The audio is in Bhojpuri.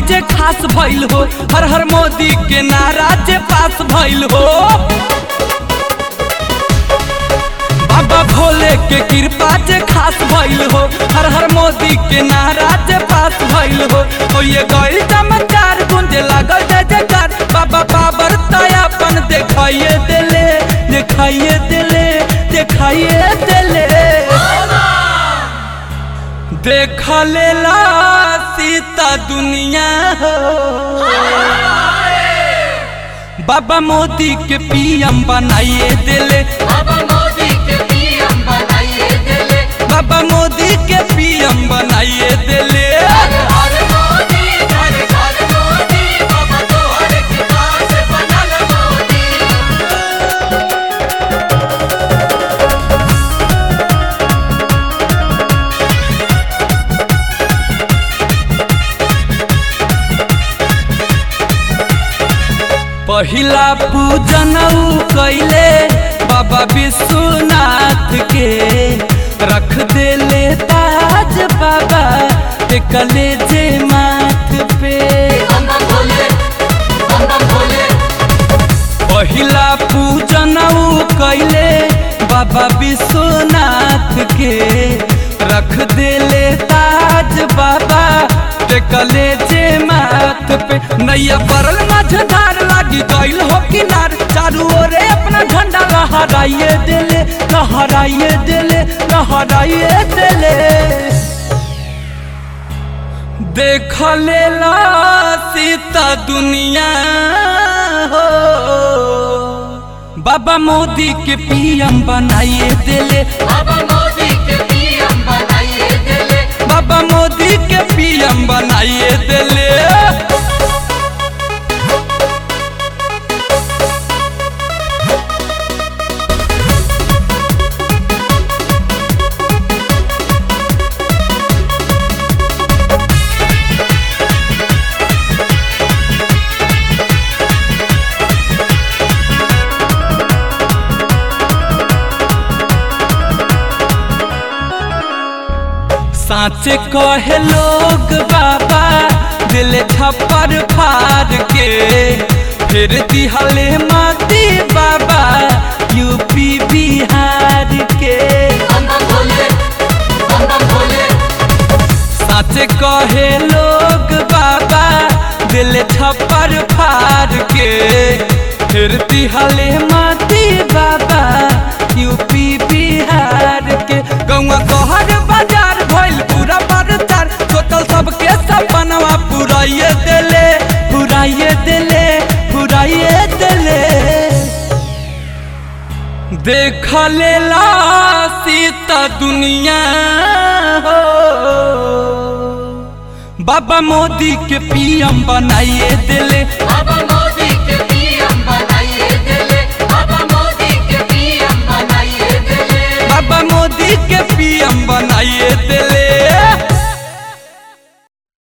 जे खास भइल हो हर हर मोदी के नारा जे पास भइल हो बाबा भोले के कृपा जे खास भइल हो हर हर मोदी के नारा जे पास भइल हो ओ ये गइल चमत्कार गुंजे लागल जय जयकार बाबा बाबर तयापन देखाइए देले देखाइए देले देखाइए देले देख लेला सीता दुनिया हो बाबा मोदी के पीएम बनाइए देले बाबा मोदी के पीएम बनाइए दिले बाबा मोदी के पीएम बनाइए देले हर हर मोदी हर हर मोदी बाबा तो हर किताब से बनल मोदी पहिला पूजन ऊ कैले बाबा विश्वनाथ के रख देले ताज बाबा के कलेजे माथ पे बम बम भोले बम बम भोले पहिला पूजन ऊ कैले बाबा विश्वनाथ के रख देले ताज बाबा के कलेजे माथ पे नैया परल मझधार लागी गइल हो किनार चारू ओरे अपना झंडा लहराइए देले लहराइए देले लहराइए देले देख लेला सीता दुनिया हो बाबा मोदी के पीएम बनाइए देले बाबा मोदी के पीएम बनाइए दिले बाबा मोदी के पीएम बनाइए देले साँचे कहे लोग बाबा दिल छप्पर फाड़ के फिर दिहले माती बाबा यूपी बिहार के बम बम भोले बम बम भोले सच कहे लोग बाबा दिल छप्पर फाड़ के फिर दिहले माती बाबा यूपी बिहार के गौवा कहर बाजार भइल पूरा बरतार टोटल सबके सपनवा पुराइए देले पुराइए देले पुराइए देले देख लेला सीता दुनिया हो बाबा मोदी के पीएम बनाइए दिले बाबा मोदी के पीएम बनाइए दिले बाबा मोदी के पीएम बनाइए दिले बाबा मोदी के पीएम बनाइए दिले